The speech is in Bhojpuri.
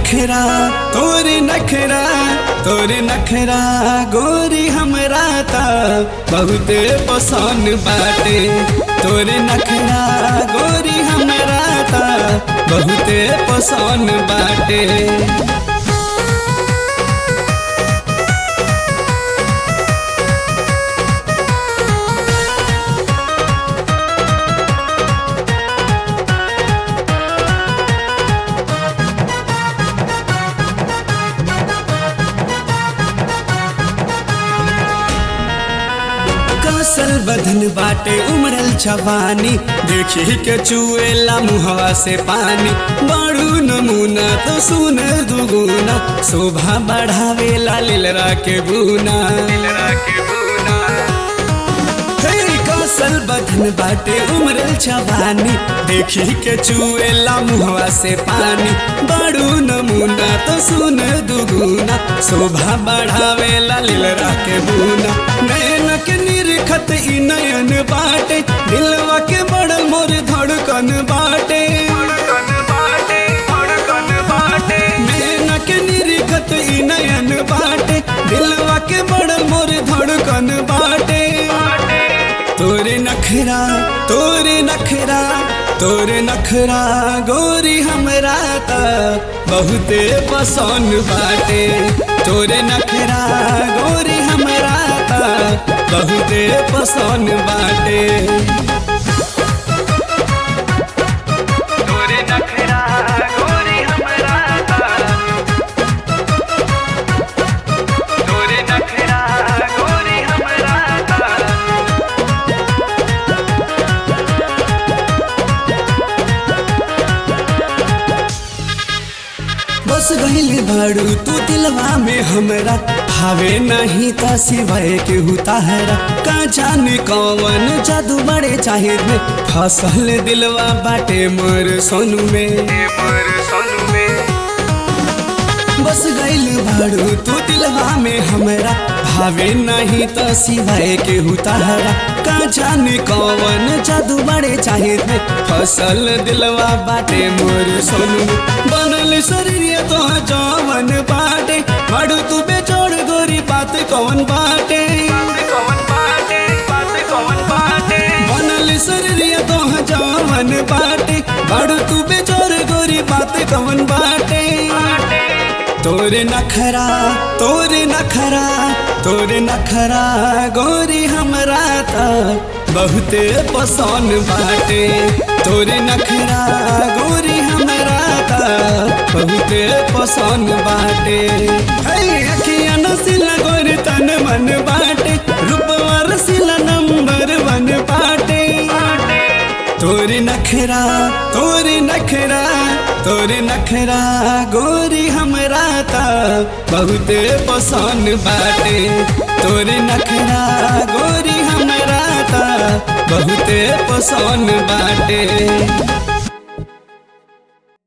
नखरा तोरे नखरा तोरे नखरा गोरी हमरा ता बहुते पसंद बाटे तोरे नखरा गोरी हमरा ता बहुते पसंद बाटे कसल बदन बाटे उमरल छवानी देखी के चुएला मुहवा से पानी बड़ू नमूना तो सुन दुगुना शोभा बढ़ावेला लीलरा के बुना हे, कसल बदन बाटे उमरल छवानी देखी के चुएला मुहवा से पानी बड़ू नमूना तो सुन दुगुना शोभा बढ़ावेला लीलरा के बुना नैन के निरखत ई नयन बाटे दिलवा के बड़ मोर धड़कन बाटे नैन के निरखत ई नयन बाटे दिलवा के बड़ मोर धड़कन बाटे तोरे नखरा तोरे नखरा तोरे नखरा गोरी हमरा ता बहुते पसंद बाटे तोरे नखरा गोरी हमरा ता बहुते पसंद बाटे तोरे नखरा गोरी हमरा ता तोरे नखरा गोरी हमरा ता बस गइल भाड़ू तू दिलवा में हमरा भावे नहीं ता सिवाय के हुताहरा का जाने कौन जादू बड़े चाहे में फसल दिलवा बाटे मोर सोनू में मोर सोनू में बस गइल भाड़ू तू दिलवा में हमरा भावे नहीं तो सिवाय के हुताहरा का जाने कौन जादू बड़े चाहे थे फसल दिलवा बाटे मोर सोनू बनल शरीर तो जवन बाटे भाड़ू तू बेचोड़ गोरी बात कौन बाटे बात कौन बाटे बात कौन बाटे बनल शरीर तो जवन बाटे भाड़ू तू बेचोड़ गोरी बात कौन बाटे तोरे नखरा तोरे नखरा तोरे नखरा गोरी हमरा ता बहुते पसंद बाटे तोरे नखरा गोरी हमरा ता बहुते पसंद बाटे है अखिया नसिला गोरी तन मन बाटे रूपवा रसिला नंबर वन बाटे तोरे नखरा तोरे नखरा तोरे नखरा गोरी हमरा ता बहुते पसंद बाटे तोरे नखरा गोरी हमरा ता बहुते पसंद बाटे